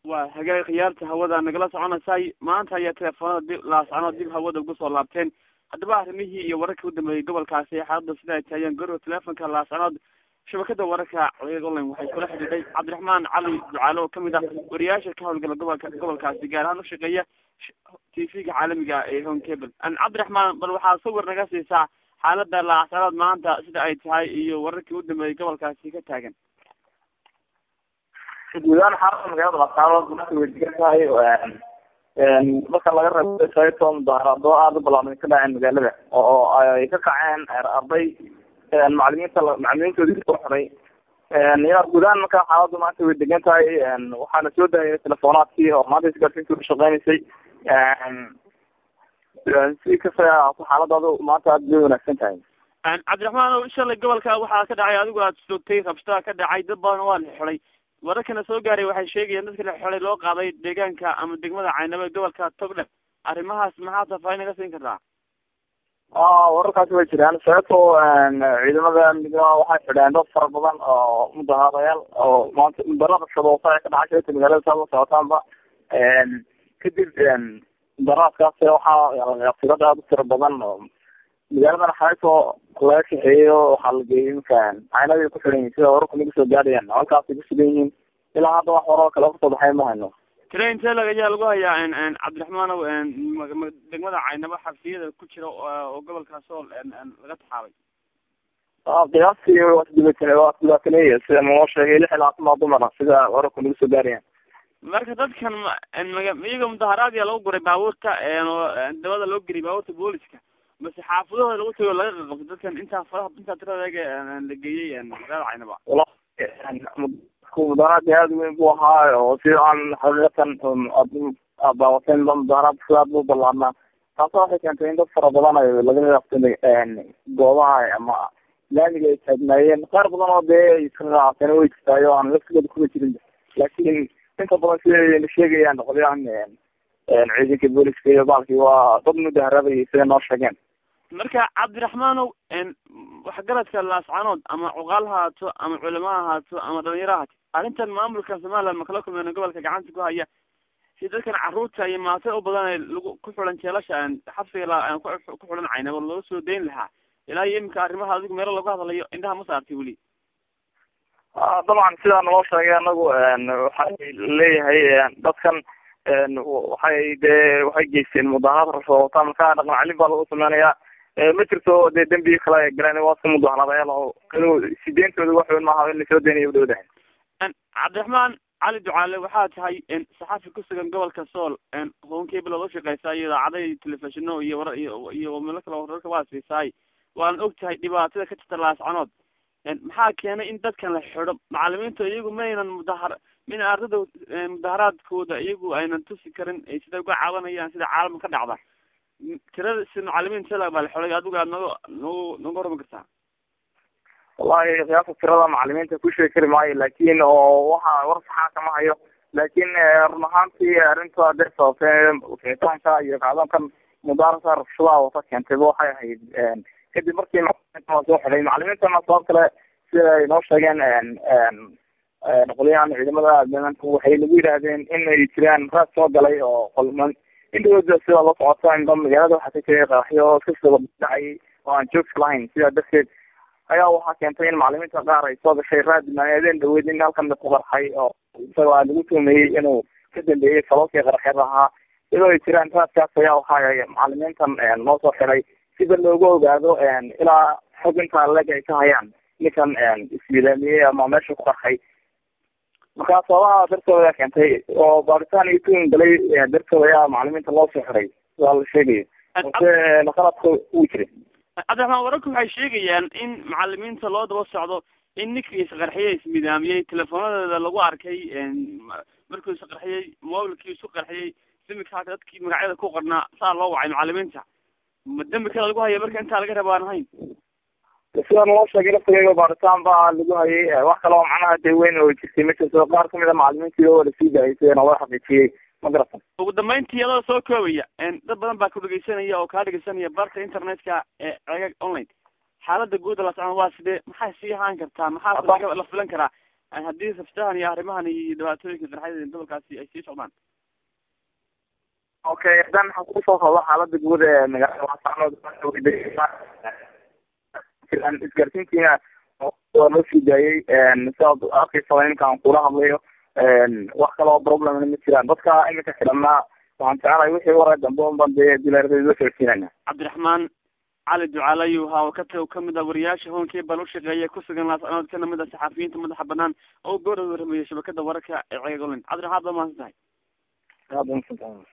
waa hagaag khiyaarta hawada nagala soconaysay maanta ayaa teleefoonada dib laascanood dib hawada ugu soo laabteen haddaba arrimihii iyo wararkii u dambeeyey gobolkaasi xaaladda sida ay taayeen gorow teleefonka laascanood shabakada wararka codgeed online waxay kula xidhiidhay cabdiraxmaan cali ducaale oo kamid ah wariyaasha ka howlgala gobolka gobolkaasi gaar ahaan ushaqeeya t v-ga caalamiga ee home cable cabdiraxmaan bal waxaa sawir naga siisaa xaalada laascanood maanta sida ay tahay iyo wararkii u dambeeyey gobolkaasi ka taagan guudaan xaalada magaalada laascanood marka way degan tahay marka laga reebo sababtoo mudaharado aada u balaaban ka dhaceen magaalada oo ay ka kaceen arday macalimiinta macalimiintoodii soo xiray ya guudahaan marka xaaladu maanta way degan tahay waxaana soo daayay telefonaadkii oo maanta isgaarsiinta u shaqeynaysay si kasta xaaladaadu maanta aada bay wanaagsan tahay cabdiraxmaan o shalay gobolka waxaa ka dhacay adigu aad joogtay rabshada ka dhacay dad badan waa la xiday wararkana soo gaaray waxay sheegayaan dadka la xolay loo qaaday deegaanka ama degmada caynabo ee gobolka togdhe arrimahaas maxaa tafaahin naga siin kartaa wararkaasi way jiraan sababtoo ciidamada amniga waxay xidheen dad fara badan oo mudahaadayaal oo maanta mudarada shadoosa ee ka dhacay sababta magaalada saa la socotaanba kadib mudaraadkaas waxaa tirada aada u tira badan oo magaaladan xaysoo laga kaxeeyo waxaa la geeyay imika caynadii ku xiran yihin sida wararku nagu soo gaadhayaan halkaasay ku sugan yihiin ilaa hadda wax waroo kale kasoo baxay ma hayno train telag ayaa lagu hayaa cabdiraxmaanow degmada caynabo xabsiyada ku jira oo gobolkaas oo laga taxaabay qiyaastii waa isdibatane waa isdibaataneeya sida naloo sheegay lix ilaa kuma dumara sida wararku nagu soo gaarayaan marka dadkan iyaga mudaharaad yaa lagu guray baabuurta dabada loo geliyay baabuurta booliska mase xaafadahooda lagu tago laga qaqabto dadkan intaa faraha intaa tiradaga la geeyey magaalada caynaba mudaharaadki aada weyn bu ahaa oo si aan xaqiiqatan daawateen mudaharaad sida aad bu balaarnaa taasa waxay keentay in dad fara badan ay laga yaqtay goobaha ama laamiga ay taagnaayeen qaar badan oo dee israaceen way jirtaay oo aan laftigooda kuma jirin laakiin inta badan siday sheegayaan qolyahan ciidanka booliska iyo baalkii waa dad mudaharaadayay siday noo sheegeen marka cabdiraxmaanow waxgaradka laascanood ama cuqaal ha haato ama culamo ha haato ama dhalinyaro ha haato arrintan maamulka somaliland makala kulmeen gobolka gacanta ku haya si dadkan caruurta iyo maata u badan ee lagu ku xulan jeelasha xabsiga ku xulan caynabo loo soo dayn lahaa ilaa iyo iminka arrimaha adigu meelo lagu hadlayo indhaha ma saartay weli dabcan sidaa naloo sheegay anagu waxay leeyahay dadkan waxay dee waxay geysteen mudaharaad rashoota marka dhaqan celin baa lagu sameynayaa ma jirto dee dembi kale ay galeen waa iska mudaharaadayaal oo sideentooda wax weyn maaha in lasoo deynayo udhowdahay cabdiraxmaan cali ducaale waxaa tahay saxaafi kusugan gobolka sool honkable ood ushaqeysaa iyo idaacada iyo telefishino iyo war iyo melo kale wararka waa siisaay waan og tahay dhibaatada ka jirta laascanood maxaa keenay in dadkan la xido macalimiintu iyagu maynan mudahar min ardada mudaharaadkooda iyagu aynan tusi karin siday uga caawanayaan sida caalamka ka dhacda tirada si macalimiin tela baa la xolay adigu aad naga nagu naga warami kartaa wallahi qiyaasa tirada macalimiinta ku sheegi kari maayo laakin oo waxa war saxaa kama hayo laakin run ahaantii arrinta hadee sababtee ficitaanka iyo kacdoonkan mudaarasa rabshadaha wata keentayba waxay ahayd kadib markii macalimiinta la soo xiday macalimiintana sabab kale sida ay noo sheegeen qolyahan ciidamada ammaanka waxay nagu yidhaahdeen in ay jiraan raad soo galay oo qolman indhawooda sida la socota inba magaalada waxaa ka jiray qaraxyo iskasoo dhacay oo aan joogsi lahayn sidaa darteed ayaa waxaa keentay in macalimiinta qaar ay soo gashay raad maaadeen dhaweyd in halkan ku qarxay oo isagoo aa lagu tuumeeyey inuu ka dambeeyey falolkii qaraxyada ahaa iyadoo ay jiraan raadkaas ayaa waxaa macalimiintan noo soo xiray sida loogu ogaado ilaa xog intaa leg ay ka hayaan ninkan iswilaamiyey ama meesha ku qarxay markaa sababaha dartooda keentay oo baaritaan iyo tuun galay dartooda ayaa macalimiinta loo soo xiray sidaa la sheegayo balse qaladka uu jiray cabdiraxmaan wararku waxay sheegayaan in macalimiinta loo daba socdo in ninkii isqarxiyey ismidaamiyey teleefoonadeeda lagu arkay markuu isqarxiyey mobilkii isu qarxiyey simika dadkii magacyada ku qornaa saa loo wacay macalimiinta ma dembi kale lagu haya marka intaa laga raba aan ahayn sida naloo sheegay laftigeega baaritaan baa lagu hayay wax kale oo macnaha dee weyn oo jirtay ma jirto qaar kamid a macalimiintii oo lasii daayay sida naloo xaqiijiyey ma garatan ugu dambeyntii adoo soo koobaya dad badan baa ku dhegeysanaya oo kaa dhegeysanaya barta internetka ee ceegag online xaalada guuda la socon waa sidee maxay sii ahaan kartaa maxaa la filan karaa haddii rabshadahan iyo arrimahan iyo dhibaatooyinka qarxada gobolkaasi ay sii socdaan okay haddaan waxaan kusoo qabo xaalada guud ee magaalada laascanood isgaarsiintiina waa loo sii daayey sidaad arkaysa iminka aan kula hadlayo wax kaloo problemna ma jiraan dadka iminka xidhanaa waxaan jecelahay wixii waray dambe unban dee dilaarada socodsiinana cabdiraxmaan cali ducaalayu ha oo kata kamid ah wariyaasha hoonkii bal ushaqeeya kusugan laascanood kana mid ah saxafiyiinta madaxa banaan oo goora waramayay shabakada wararka ee ceegoland cabdiraxmaan baad mahadsan tahay